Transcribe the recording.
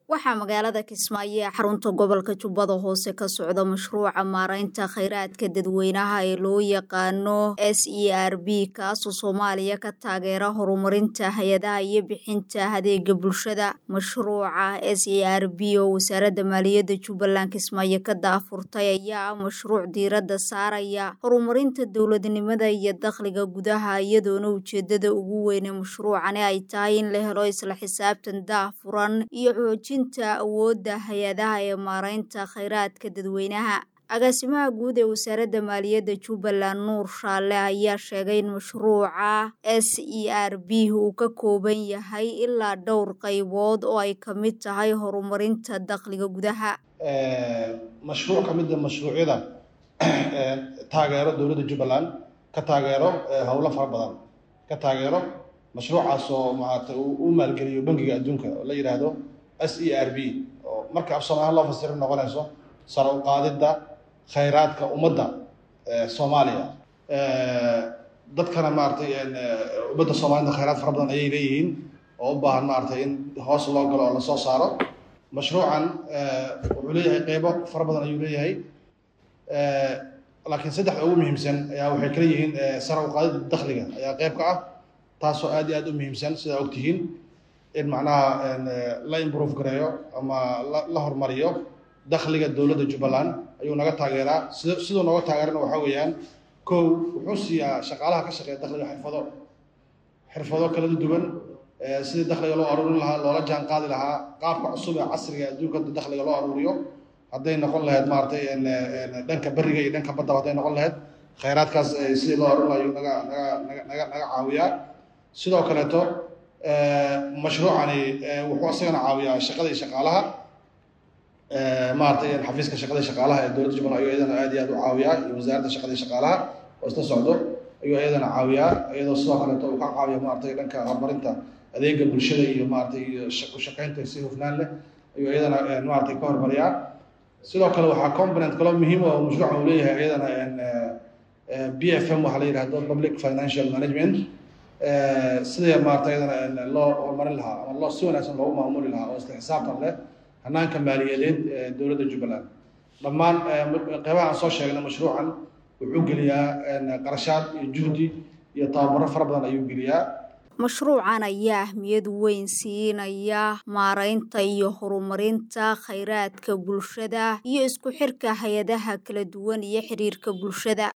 waxaa magaalada kismaayo ee xarunta gobolka jubbada hoose ka socda mashruuca maaraynta khayraadka dadweynaha ee loo yaqaano s e r b kaasoo soomaaliya ka taageera horumarinta hay-adaha iyo bixinta adeega bulshada mashruuca s e r b oo wasaaradda maaliyadda jubbaland kismaayo ka daafurtay ayaa ah mashruuc diiradda saaraya horumarinta dowladnimada iyo dakhliga gudaha iyadoona ujeedada ugu weyne mashruucani ay tahay in la helo isla xisaabtan daafuran iyo xoojinta awoodda hay-adaha ee maaraynta khayraadka dadweynaha agaasimaha guud ee wasaaradda maaliyadda jubbaland nuur shaalle ayaa sheegay in mashruuca s e r b uu ka kooban yahay ilaa dhowr qaybood oo ay ka mid tahay horumarinta dakhliga gudaha mashruuc ka mida mashruucyada taageero dowladda jubbaland ka taageero howlo fara badan ka taageero mashruucaas oo maarata uu maalgeliyo bangiga adduunka oo la yidhaahdo s e r b oo marka af soomaaliya loo fasiro noqonayso sare u qaadidda khayraadka ummadda soomaaliya dadkana maaratay ummadda soomaalida khayraad fara badan ayay leeyihiin oo u baahan maaratay in hoos loo galo oo lasoo saaro mashruucan wuxuu leeyahay qeybo fara badan ayuu leeyahay laakiin saddexda ugu muhiimsan ayaa waxay kala yihiin sare u qaadidda dakhliga ayaa qeyb ka ah taasoo aad iyo aad u muhiimsan sidaa ogtihiin in macnaha la improve gareeyo ama la horumariyo dakhliga dowladda jubbaland ayuu naga taageeraa sid siduu nooga taageerana waxaa weeyaan kow wuxuu siiyaa shaqaalaha ka shaqeeya dakhliga xirfado xirfado kala duwan sidii dakhliga loo aruurin lahaa loola jaan qaadi lahaa qaabka cusub ee casriga adduunka dakhliga loo aruuriyo hadday noqon lahayd maaratay dhanka beriga iyo dhanka baddaba hadday noqon lahayd khayraadkaas sidii loo aruurin lahayo naga naga naga naga naga caawiyaa sidoo kaleeto mashruucani wuxuu isagana caawiyaa shaqada iyo shaqaalaha maaratay xafiiska shaqada iyo shaqaalaha ee dowladda jubbaland ayuu iyadana aad iyo aad u caawiyaa iyo wasaaradda shaqada iyo shaqaalaha oo isla socdo ayuu iyadana caawiyaa iyadoo sidoo kaleeto uu ka caawiya maaratay dhanka horumarinta adeega bulshada iyo maaratay iyo u shaqaynta si hufnaan leh ayuu iyadana maaratay ka hormariyaa sidoo kale waxaa component kaloo muhiim oo mashruucan uu leeyahay iyadana b f m waxaa la yidhahdo public financial management sidii maarata iyadana loo horumarin lahaa ama loo si wanaagsan loogu maamuli lahaa oo isla xisaabtan leh hanaanka maaliyadeed ee dowladda jubbaland dhammaan qeybaha aan soo sheegnay mashruucan wuxuu geliyaa qarashaad iyo juhdi iyo tababaro fara badan ayuu geliyaa mashruucan ayaa ahmiyad weyn siinaya maaraynta iyo horumarinta khayraadka bulshada iyo isku xirka hay-adaha kala duwan iyo xiriirka bulshada